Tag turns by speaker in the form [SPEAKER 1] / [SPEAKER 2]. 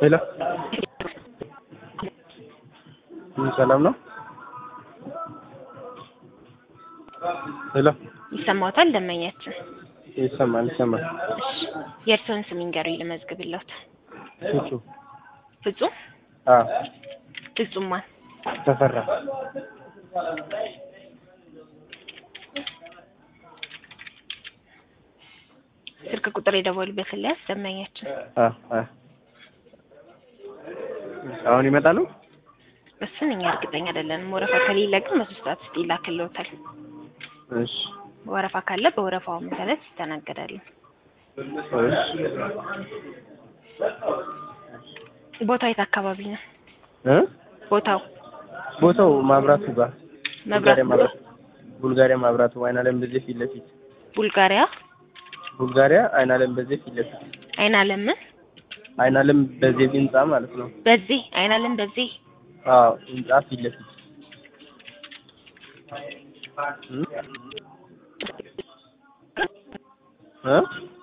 [SPEAKER 1] ሄሎ ሰላም ነው? ሄሎ
[SPEAKER 2] ይሰማዎታል? ደንበኛችን
[SPEAKER 1] ይሰማል ይሰማል።
[SPEAKER 2] እሺ፣ የእርስዎን ስም ይንገሩኝ ልመዝግብልዎት።
[SPEAKER 1] ፍጹም
[SPEAKER 2] ፍጹም
[SPEAKER 1] አዎ
[SPEAKER 2] ፍጹም ማን?
[SPEAKER 1] ተፈራ
[SPEAKER 2] ስልክ ቁጥር የደወሉበትን ሊያዝ ደንበኛችን
[SPEAKER 1] አ አ አሁን ይመጣሉ?
[SPEAKER 2] እሱን እኛ እርግጠኛ አይደለንም። ወረፋ ከሌለ ግን በሶስት ሰዓት ውስጥ ይላክልዎታል።
[SPEAKER 1] እሺ
[SPEAKER 2] ወረፋ ካለ በወረፋው መሰረት ይስተናገዳሉ።
[SPEAKER 1] እሺ
[SPEAKER 2] ቦታው የት አካባቢ ነው?
[SPEAKER 1] እ
[SPEAKER 2] ቦታው
[SPEAKER 1] ቦታው ማብራቱ ጋር
[SPEAKER 2] መብራት
[SPEAKER 1] ቡልጋሪያ ማብራቱ ቡልጋሪያ ማብራቱ አይን አለም በዚህ ፊት ለፊት
[SPEAKER 2] ቡልጋሪያ
[SPEAKER 1] ቡልጋሪያ አይን አለም በዚህ ፊት ለፊት
[SPEAKER 2] አይን አለም
[SPEAKER 1] አይን አለም በዚህ ህንጻ ማለት ነው።
[SPEAKER 2] በዚህ አይን አለም በዚህ
[SPEAKER 1] አዎ ህንጻ ፊት ለፊት እ እ